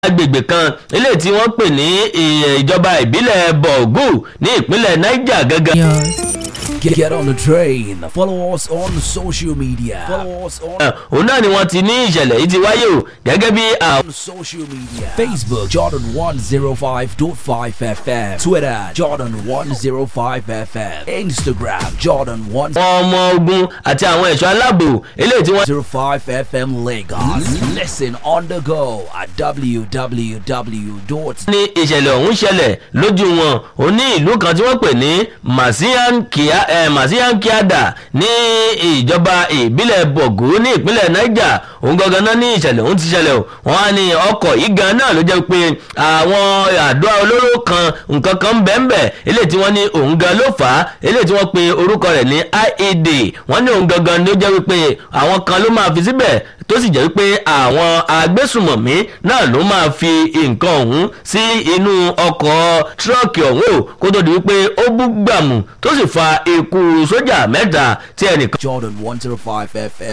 agbègbè kan eléyìí tí wọ́n pè ní ìjọba ìbílẹ̀ bọ̀gù ní ìpínlẹ̀ niger gangan. Get, get on the train. Follow us on social media. Follow us on, òun náà ni wọ́n ti ní ìṣẹ̀lẹ̀ yìí ti wáyé o gẹ́gẹ́ bí àwọn. on social media. Facebook Jordan 105.5 FM. Twitter Jordan 105 FM. Instagram Jordan àwọn ọmọ ogun àti àwọn ẹ̀ṣọ́ aláàbò eléyìí tí wọ́n. 105 FM Lagos. Listen on the go at www. ní ìṣẹ̀lẹ̀ ọ̀hún ṣẹlẹ̀ lójú wọn ò ní ìlú kan tí wọ́n pè ní masiankia eh, masiankiada ní ìjọba ìbílẹ̀ bọ̀gù ní ìpínlẹ̀ niger òun gangan náà ní ìṣẹ̀lẹ̀ ọ̀hún ti ṣẹlẹ̀ o wọ́n á ní ọkọ̀ yìí gan náà ló jẹ́ pé àwọn àdó olóró kan nǹkan kan bẹ́ẹ̀nbẹ́ eléyìí tí wọ́n ní òun gan ló fà á eléyìí tí wọ́n pe orúkọ rẹ̀ ní ied wọ́n ní òun gangan ló jẹ́ wípé àwọn kan ló máa fi síbẹ̀ tó sì jẹ́ wípé àwọn agbésùmọ̀mí náà ló máa fi nǹkan ọ̀hún sí inú ọkọ̀ tírọ́ọ̀kì ọ̀hún o kó tó di wípé ó bú gbàmù tó sì fa ikú sójà mẹ́ta tí ẹnìkan. Jordan 105 FM.